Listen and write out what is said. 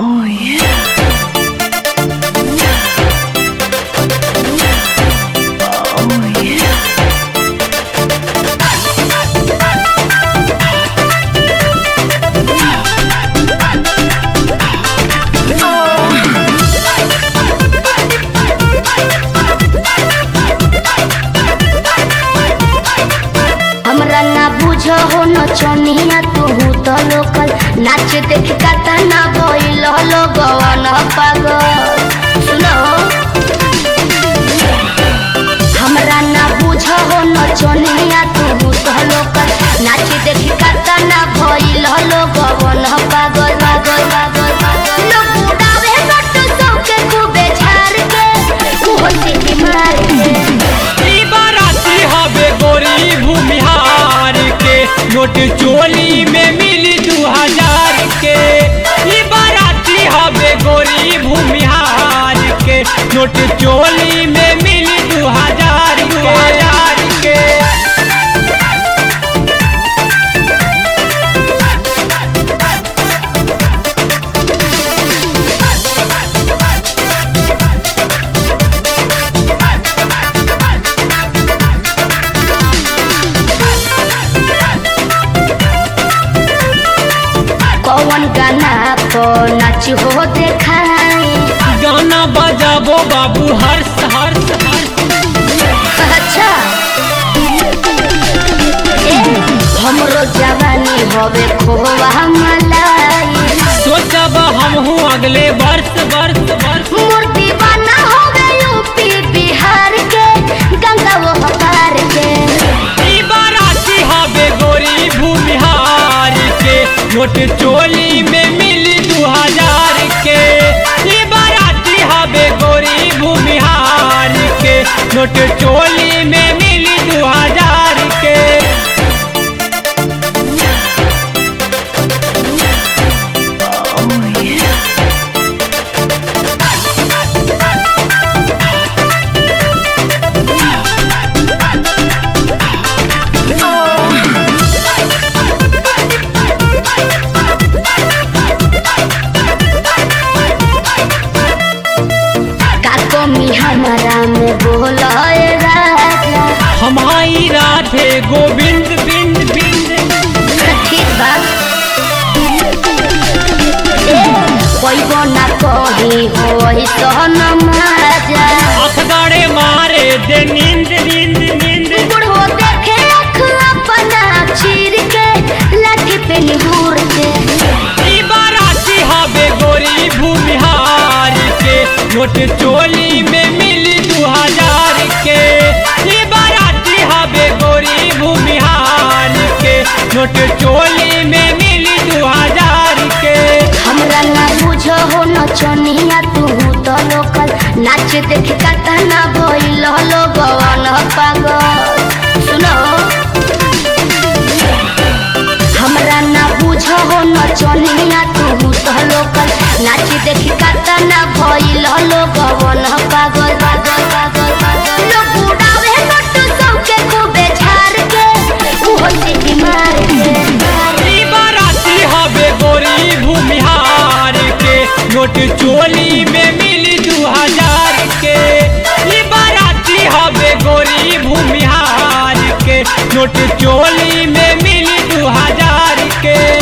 Oh yeah. Oh yeah. हमरा ना बुझ हो न चनिया तू तो लोकल नाच देख का ना भइल लोगवन पागल सुनो हमरा ना बुझ हो न चनिया तू तो लोकल नाच देख का ना भइल लोगवन पागल पागल पागल पागल। लोग उड़ावे नट सबके खूबे झाड़ के उहो सीटी मार के ई बाराती हवे गोरी भूमिहार के नोट चोली में मिली दू हजार के ई बाराती हवे गोरी भूमिहार के नोट चोली में मिली दू हजार दू हजार के कौन गाना पर नाच हो देखाई गाना बजाबो बाबू हर्ष हर्ष हर्ष अच्छा ए, हमरो जवानी हवे खोवा मलाई सोचब हमहू अगले वर्ष वर्ष वर्ष मोर दीवाना हवे यूपी बिहार के गंगा वो हकार के ई बाराती हवे गोरी भूमिहार के नोट चोली में मिली दू हजार के ई बाराती हवे गोरी भूमिहार के नोट चोली में मिली दू हजार के Oh yeah. का कमी हमारा में बोलाए राजा हमारी राधे गोविंद बिंद बिंद ठीक बा पैबो ना कही होई सहन माजा अखबारे मारे दे नींद नींद नींद बुढ़ो देखे अख अपना चीर के लाठी पे निहुर के ई बाराती हवे गोरी भूमिहार के नोट चोली में मिली दू हजार के ई बाराती हवे गोरी भूमिहार के नोट चोली में मिली दू हजार के हमरा ना बुझ हो न चनिया तू तो लोकल नाच देख का ना भइल लोगवन पागल सुनो हमरा ना बुझ हो न चनिया तू तो लोकल नाच देख का ना भइल लोगवन पागल पागल पागल पागल लोग उड़ावे नट सबके खूबे झाड़ के उहो सीटी मार के ई बाराती हवे गोरी भूमिहार के नोट चोली में मिली दू हजार के ई बाराती हवे गोरी भूमिहार के नोट चोली में मिली दू हजार के